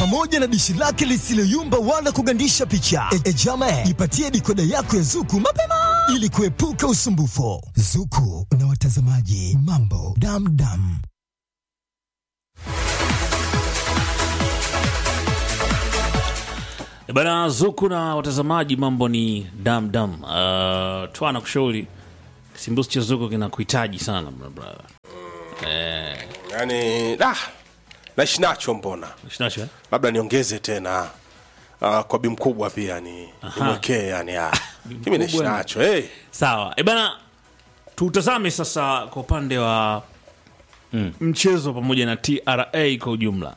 pamoja na dishi lake lisiloyumba wala kugandisha picha. E, e jama, jipatie dikoda yako ya Zuku mapema ili kuepuka usumbufu. Zuku na watazamaji, mambo damdam. E Bana Zuku na watazamaji, mambo ni damdam. Uh, twana kushauri simbusi cha Zuku kinakuhitaji sana bra- brother. Eh, yani da naishi nacho mbona shinacho, eh? labda niongeze tena uh, kwa bi mkubwa pia ni nimwekee yani ah. mimi naishi mkubwa ni- nacho hey. Sawa. E bana, tutazame sasa kwa upande wa mchezo pamoja na TRA kwa ujumla.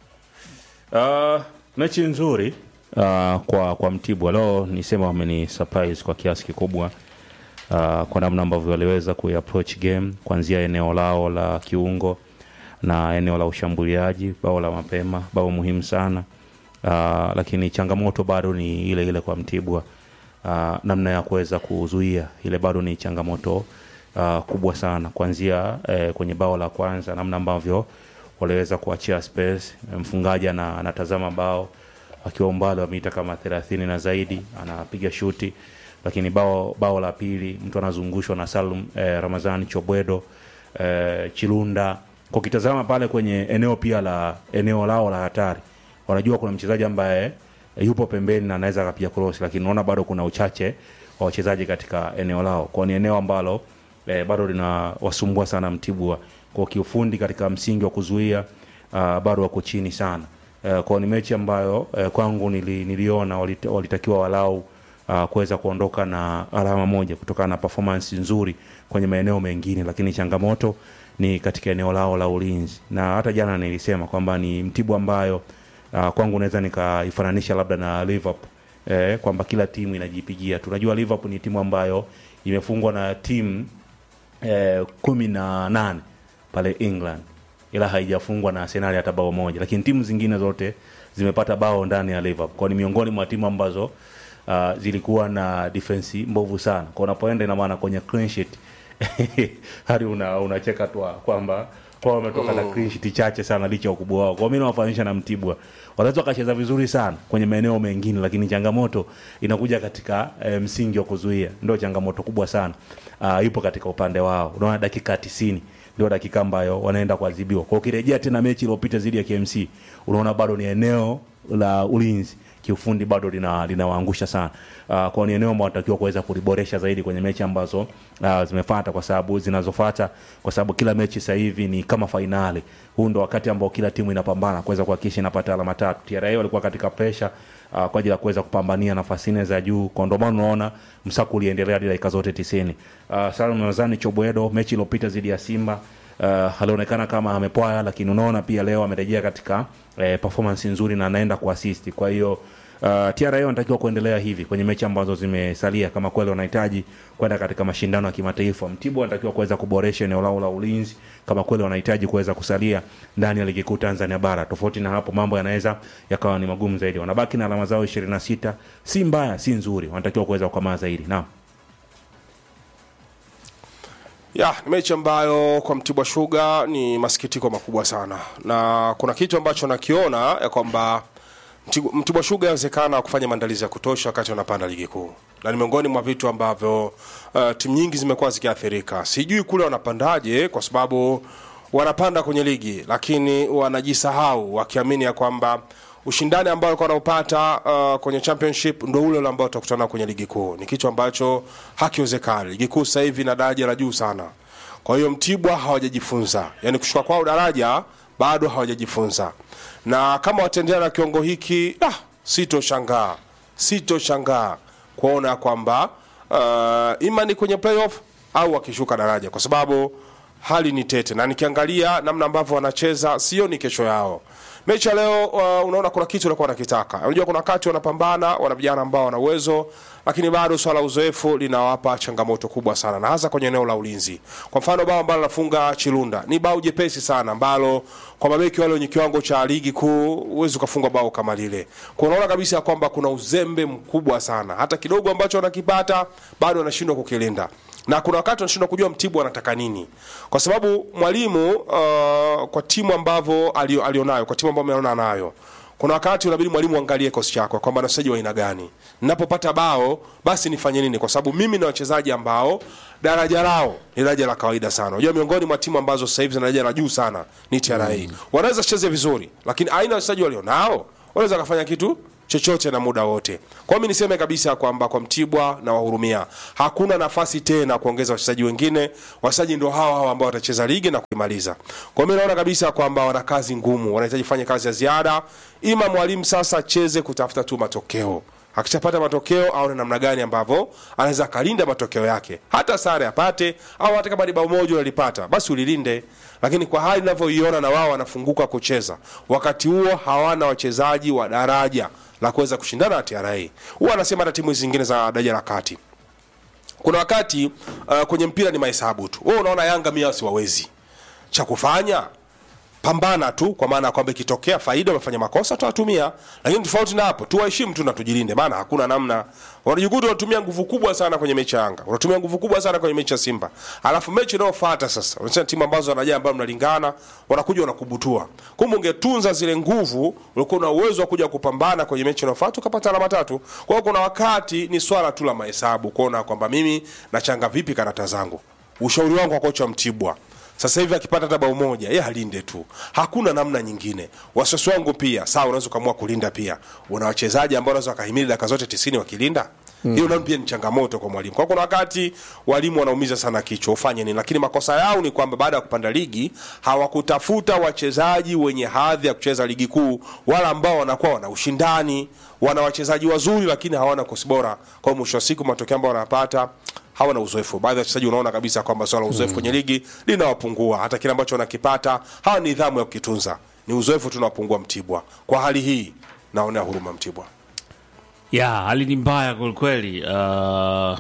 Uh, mechi nzuri uh, kwa kwa Mtibwa leo nisema wameni surprise kwa kiasi kikubwa uh, kwa namna ambavyo waliweza kuapproach game kuanzia eneo lao la kiungo na eneo la ushambuliaji, bao la mapema, bao muhimu sana uh, lakini changamoto bado ni ile ile kwa Mtibwa uh, namna ya kuweza kuzuia ile bado ni changamoto uh, kubwa sana kuanzia eh, kwenye bao la kwanza, namna ambavyo waliweza kuachia space. Mfungaji ana- anatazama bao akiwa umbali wa mita kama thelathini na zaidi, anapiga shuti, lakini bao bao la pili mtu anazungushwa na Salum eh, Ramazani Chobwedo eh, Chilunda. Kwa kitazama pale kwenye eneo pia la eneo lao la hatari, wanajua kuna mchezaji ambaye eh, yupo pembeni na anaweza akapiga cross, lakini unaona bado kuna uchache wa wachezaji katika eneo lao, kwa ni eneo ambalo eh, bado linawasumbua sana Mtibwa kwa kiufundi katika msingi wa kuzuia uh, bado wako chini sana uh, kwao ni mechi ambayo uh, kwangu nili, niliona walita, walitakiwa walau uh, kuweza kuondoka na alama moja kutokana na performance nzuri kwenye maeneo mengine, lakini changamoto ni katika eneo lao la ulinzi, na hata jana nilisema kwamba ni Mtibwa ambayo uh, kwangu naweza nikaifananisha labda na Liverpool eh, kwamba kila timu inajipigia. Tunajua Liverpool ni timu ambayo imefungwa na timu eh, kumi na nane pale England ila haijafungwa na Arsenal hata bao moja, lakini timu zingine zote zimepata bao ndani ya Liverpool. Kwa ni miongoni mwa timu ambazo uh, zilikuwa na defense mbovu sana. Kwa unapoenda ina maana kwenye clean sheet hadi una unacheka tu kwamba kwa wametoka na clean sheet chache sana licha ya ukubwa wao. Kwa mimi nawafanisha na Mtibwa. Wanaweza wakacheza vizuri sana kwenye maeneo mengine, lakini changamoto inakuja katika eh, msingi wa kuzuia. Ndio changamoto kubwa sana. Uh, ipo katika upande wao. Unaona dakika 90 ndio dakika ambayo wanaenda kuadhibiwa. Kwa ukirejea tena mechi iliyopita dhidi ya KMC, unaona bado ni eneo la ulinzi kiufundi bado lina linawaangusha sana. Uh, kwa ni eneo ambalo wanatakiwa kuweza kuliboresha zaidi kwenye mechi ambazo uh, zimefuata kwa sababu zinazofuata kwa sababu kila mechi sasa hivi ni kama fainali. Huu ndo wakati ambao kila timu inapambana kuweza kuhakikisha inapata alama tatu. TRA walikuwa katika pressure uh, kwa ajili ya kuweza kupambania nafasi nne za juu. Kwa ndio maana unaona msako uliendelea hadi dakika zote 90. Uh, Salum Razani Chobwedo mechi iliyopita dhidi ya Simba uh, alionekana kama amepwaya, lakini unaona pia leo amerejea katika eh, performance nzuri na anaenda kuasisti. Kwa hiyo uh, TRA wanatakiwa kuendelea hivi kwenye mechi ambazo zimesalia, kama kweli wanahitaji kwenda katika mashindano ya kimataifa. Mtibwa wanatakiwa kuweza kuboresha eneo lao la ulinzi kama kweli wanahitaji kuweza kusalia ndani ya ligi kuu Tanzania bara. Tofauti na hapo, mambo yanaweza yakawa ni magumu zaidi. Wanabaki na alama zao 26, si mbaya, si nzuri, wanatakiwa kuweza kukomaa zaidi. Naam. ya ni mechi ambayo kwa Mtibwa Sugar ni masikitiko makubwa sana, na kuna kitu ambacho nakiona ya kwamba Mtigu- Mtibwa Sugar inawezekana kufanya maandalizi ya kutosha wakati wanapanda ligi kuu, na ni miongoni mwa vitu ambavyo uh, timu nyingi zimekuwa zikiathirika. Sijui kule wanapandaje, kwa sababu wanapanda kwenye ligi lakini wanajisahau wakiamini ya kwamba ushindani ambao walikuwa wanaupata uh, kwenye championship ndo ule ule ambao utakutana kwenye ligi kuu. Ni kitu ambacho hakiwezekani. Ligi kuu sasa hivi na daraja la juu sana, kwa hiyo Mtibwa hawajajifunza, yani kushuka kwao daraja bado hawajajifunza, na kama wataendelea na kiwango hiki ah, sitoshangaa sitoshangaa kuona kwamba uh, ima ni kwenye playoff au wakishuka daraja, kwa sababu hali ni tete, na nikiangalia namna ambavyo wanacheza sioni kesho yao. Mechi ya leo uh, unaona kuna kitu walikuwa wanakitaka. Unajua kuna wakati wanapambana, wana vijana ambao wana uwezo, lakini bado swala la uzoefu linawapa changamoto kubwa sana, na hasa kwenye eneo la ulinzi. Kwa mfano bao ambalo anafunga Chilunda ni bao jepesi sana ambalo kwa mabeki wale wenye kiwango cha ligi kuu huwezi ukafunga bao kama lile. Kwa unaona kabisa ya kwamba kuna uzembe mkubwa sana, hata kidogo ambacho wanakipata bado wanashindwa kukilinda na kuna wakati wanashindwa kujua Mtibwa anataka nini, kwa sababu mwalimu uh, kwa timu ambavyo alio- alionayo, kwa timu ambayo ameona nayo, kuna wakati unabidi mwalimu angalie kikosi chako kwamba na wachezaji wa aina gani ninapopata bao basi nifanye nini kwa sababu mimi na wachezaji ambao daraja lao ni daraja la kawaida sana unajua miongoni mwa timu ambazo sasa hivi zina daraja la juu sana ni TRA wanaweza cheze vizuri lakini aina ya wachezaji walionao wanaweza kafanya kitu chochote na muda wote. Kwa hiyo mimi niseme kabisa kwamba kwa Mtibwa na wahurumia, hakuna nafasi tena kuongeza wachezaji wengine. Wachezaji ndio hawa hawa ambao watacheza ligi na kuimaliza. Kwa hiyo mimi naona kabisa kwamba wana kazi ngumu, wanahitaji kufanya kazi ya ziada. Ima mwalimu sasa acheze kutafuta tu matokeo akishapata matokeo aone namna gani ambavyo anaweza akalinda matokeo yake, hata sare apate au hata kama ni bao moja unalipata basi ulilinde. Lakini kwa hali ninavyoiona, na wao wanafunguka kucheza, wakati huo hawana wachezaji wa daraja la kuweza kushindana na TRA. Huwa anasema hata timu zingine za daraja la kati, kuna wakati uh, kwenye mpira ni mahesabu tu. Wewe unaona Yanga mia siwawezi, cha kufanya pambana tu, kwa maana ya kwamba ikitokea faida wamefanya makosa tutawatumia, lakini tofauti na hapo tuwaheshimu tu na tujilinde, maana hakuna namna. Wanajikuta unatumia nguvu kubwa sana kwenye mechi ya Yanga, unatumia nguvu kubwa sana kwenye mechi ya Simba, alafu mechi inayofuata sasa unasema timu ambazo wanajaa ambayo mnalingana wanakuja wanakubutua. Kumbe ungetunza zile nguvu, ulikuwa una uwezo wa kuja kupambana kwenye mechi inayofuata ukapata alama tatu. Kwa hiyo kuna wakati ni swala tu la mahesabu, kuona kwamba mimi nachanga vipi karata zangu. Ushauri wangu kwa kocha wa Mtibwa sasa hivi akipata hata bao moja yeye alinde tu, hakuna namna nyingine. Wasiwasi wangu pia sawa, unaweza ukaamua kulinda pia. Una wachezaji ambao wanaweza wakahimili dakika zote tisini wakilinda hiyo nayo pia ni changamoto kwa mwalimu. Kwa kuna wakati walimu wanaumiza sana kichwa, ufanye nini? Lakini makosa yao ni kwamba baada ya kupanda ligi hawakutafuta wachezaji wenye hadhi ya kucheza ligi kuu, wala ambao wanakuwa wana ushindani, wana wachezaji wazuri, lakini hawana kosi bora. Kwa hiyo mwisho wa siku matokeo ambayo wanapata hawana uzoefu. Baadhi ya wachezaji unaona kabisa kwamba swala la uzoefu kwenye ligi linawapungua, hata kile ambacho wanakipata hawana nidhamu ya kukitunza, ni uzoefu tunawapungua Mtibwa. Kwa hali hii naonea huruma Mtibwa. ya hali ni mbaya kwelikweli uh,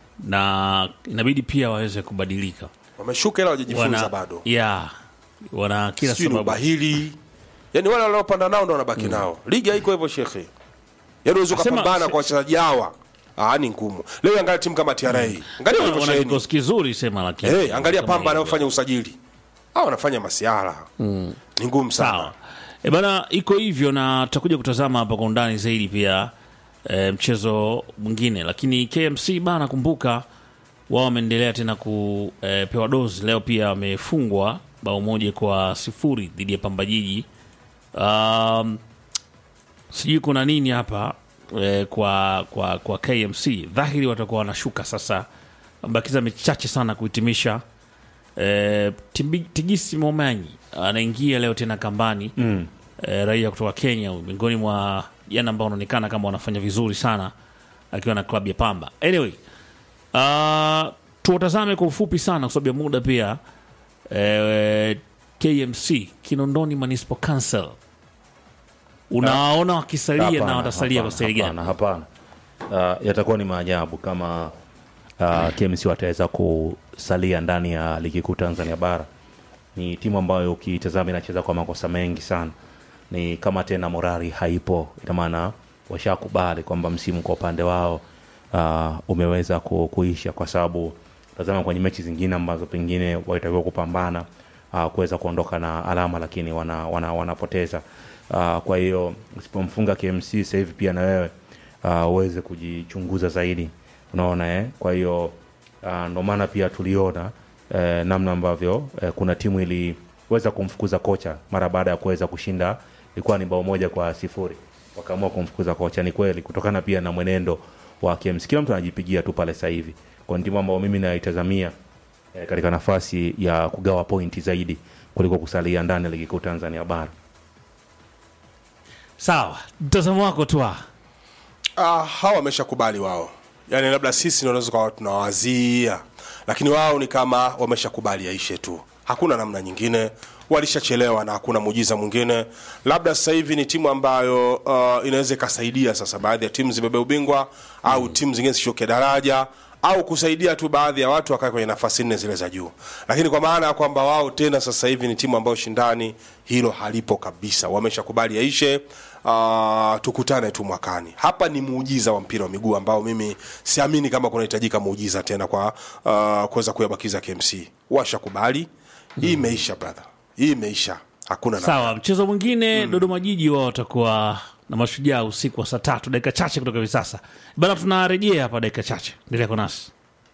na inabidi pia waweze kubadilika Wameshuka ila hawajajifunza bado, ya wana kila sijui ni sababu ubahili, yani wale wanaopanda nao ndo wanabaki nao. Ligi haiko hivyo shekhe, yani uweze Asema- ukapambana kwa wachezaji hawa Ah, ni ngumu. Leo angalia timu kama TRA, angalia wana walivyosheheni. kikosi kizuri sema lakini Hey, angalia kama Pamba hivyo. anayofanya usajili, hao wanafanya masiara ni ngumu sana. sawa e bana iko hivyo na tutakuja kutazama hapa kwa undani zaidi pia e, mchezo mwingine lakini kmc bana kumbuka wao wameendelea tena kupewa dozi leo pia wamefungwa bao moja kwa sifuri dhidi ya pamba jiji um, sijui kuna nini hapa eh, kwa, kwa, kwa kmc dhahiri watakuwa wanashuka sasa bakiza mechi chache sana kuhitimisha eh, Timbi- tigisi momanyi anaingia leo tena kambani mm. eh, raia kutoka kenya huyu, miongoni mwa jana ambao wanaonekana kama wanafanya vizuri sana akiwa na klabu ya pamba anyway uh, tuwatazame kwa ufupi sana kwa sababu ya muda pia eh, kmc kinondoni municipal council unaona wakisalia na Hapana, watasalia kwa hapana, staili gani hapana, hapana. Uh, yatakuwa ni maajabu kama uh, KMC wataweza kusalia ndani ya ligi kuu Tanzania bara. Ni timu ambayo ukitazama inacheza kwa makosa mengi sana, ni kama tena morali haipo. Ina maana washakubali kwamba msimu kwa upande wao uh, umeweza ku, kuisha, kwa sababu tazama kwenye mechi zingine ambazo pengine walitakiwa kupambana uh, kuweza kuondoka na alama, lakini wana, wana, wanapoteza uh, kwa hiyo usipomfunga KMC sasa hivi pia na wewe uh, uweze kujichunguza zaidi, unaona eh? Kwa hiyo uh, ndo maana pia tuliona eh, namna ambavyo eh, kuna timu iliweza kumfukuza kocha mara baada ya kuweza kushinda, ilikuwa ni bao moja kwa sifuri, wakaamua kumfukuza kocha. Ni kweli kutokana pia na mwenendo wa KMC, kila mtu anajipigia tu pale sasa hivi, kwa timu ambayo mimi naitazamia eh, katika nafasi ya kugawa pointi zaidi kuliko kusalia ndani ya ligi kuu Tanzania bara. sawa mtazamo wako tu ah. Ah, hawa wameshakubali wao, yaani labda sisi ndio tunaweza kuwa tunawazia, lakini wao ni kama wameshakubali yaishe tu, hakuna namna nyingine. Walishachelewa na hakuna muujiza mwingine. Labda sasa hivi ni timu ambayo uh, inaweza ikasaidia sasa baadhi ya timu zibebe ubingwa au timu zingine zishuke daraja au kusaidia tu baadhi ya watu wakae kwenye nafasi nne zile za juu, lakini kwa maana ya kwamba wao tena sasa hivi ni timu ambayo shindani hilo halipo kabisa, wameshakubali yaishe. Uh, tukutane tu mwakani. Hapa ni muujiza wa mpira wa miguu ambao mimi siamini kama kunahitajika muujiza tena kwa uh, kuweza kuyabakiza KMC. Washakubali hii imeisha brother, hii imeisha. hakuna namna. sawa mchezo mwingine dodoma jiji wao watakuwa na mashujaa usiku wa saa tatu dakika chache kutoka hivi sasa bana tunarejea hapa dakika chache endelea kwa nasi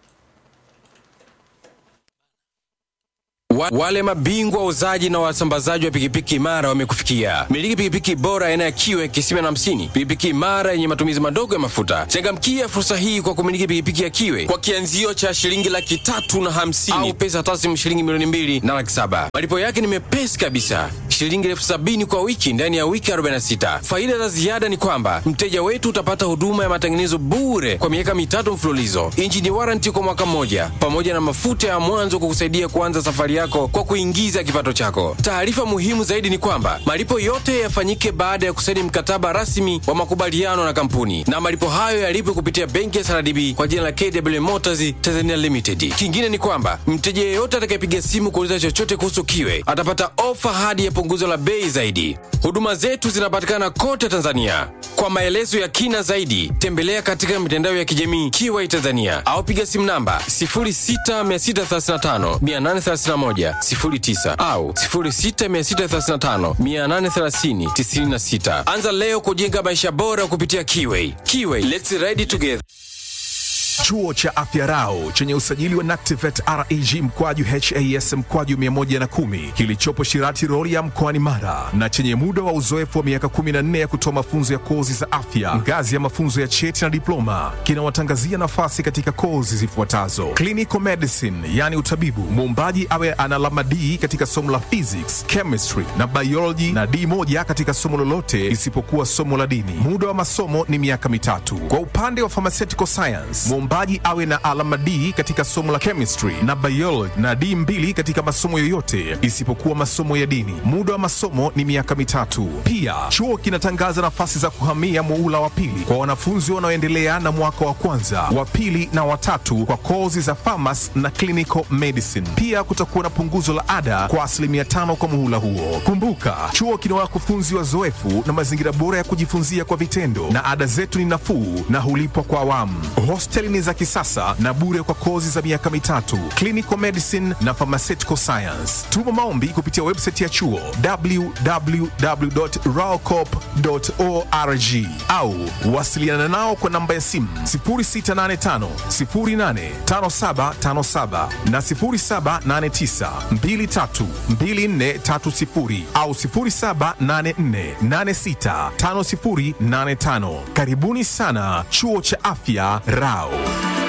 Wa, wale mabingwa wauzaji na wasambazaji wa pikipiki imara wamekufikia. Miliki pikipiki bora aina ya kiwe kisima na hamsini, pikipiki imara yenye matumizi madogo ya mafuta. Changamkia fursa hii kwa kumiliki pikipiki ya kiwe kwa kianzio cha shilingi laki tatu na hamsini au pesa taslimu shilingi milioni mbili na laki saba. Malipo yake ni mepesi kabisa, shilingi elfu sabini kwa wiki ndani ya wiki 46. Faida za ziada ni kwamba mteja wetu utapata huduma ya matengenezo bure kwa miaka mitatu mfululizo, injini waranti kwa mwaka mmoja, pamoja na mafuta ya mwanzo kukusaidia kuanza safari yako kwa kuingiza kipato chako. Taarifa muhimu zaidi ni kwamba malipo yote yafanyike baada ya kusaini mkataba rasmi wa makubaliano na kampuni, na malipo hayo yalipwe kupitia benki ya SRDB kwa jina la KW Motors Tanzania Limited. Kingine ni kwamba mteja yeyote atakayepiga simu kuuliza chochote kuhusu kiwe atapata ofa hadi ya punguzo la bei zaidi. Huduma zetu zinapatikana kote Tanzania. Kwa maelezo ya kina zaidi, tembelea katika mitandao ya kijamii Kiwai Tanzania au piga simu namba 06635 831 09 au 06635 830 96. Anza leo kujenga maisha bora kupitia Kiwai. Kiwai, let's ride together. Chuo cha Afya Rau chenye usajili wa NACTIVET REG mkwaju HAS mkwaju 110 kilichopo Shirati Rorya mkoani Mara na chenye muda wa uzoefu wa miaka 14 ya kutoa mafunzo ya kozi za afya ngazi ya mafunzo ya cheti na diploma kinawatangazia nafasi katika kozi zifuatazo: clinical medicine, yani utabibu, muombaji awe ana alama D katika somo la physics, chemistry na biology na D moja katika somo lolote isipokuwa somo la dini. Muda wa masomo ni miaka mitatu. Kwa upande wa pharmaceutical science, mwombaji awe na alama D katika somo la chemistry na biology na D mbili katika masomo yoyote isipokuwa masomo ya dini. Muda wa masomo ni miaka mitatu. Pia chuo kinatangaza nafasi za kuhamia muula wa pili kwa wanafunzi wanaoendelea na mwaka wa kwanza, wa pili na watatu kwa kozi za pharmacy na clinical medicine. Pia kutakuwa na punguzo la ada kwa asilimia tano kwa muhula huo. Kumbuka, chuo kina wakufunzi wazoefu na mazingira bora ya kujifunzia kwa vitendo, na ada zetu ni nafuu na hulipwa kwa awamu. Hosteli ni za kisasa na bure kwa kozi za miaka mitatu, clinical medicine na pharmaceutical science. Tuma maombi kupitia website ya chuo www.raocop.org au wasiliana nao kwa namba ya simu 0685 085757 na 0789 232430 au 0784865085. Karibuni sana chuo cha afya Rao.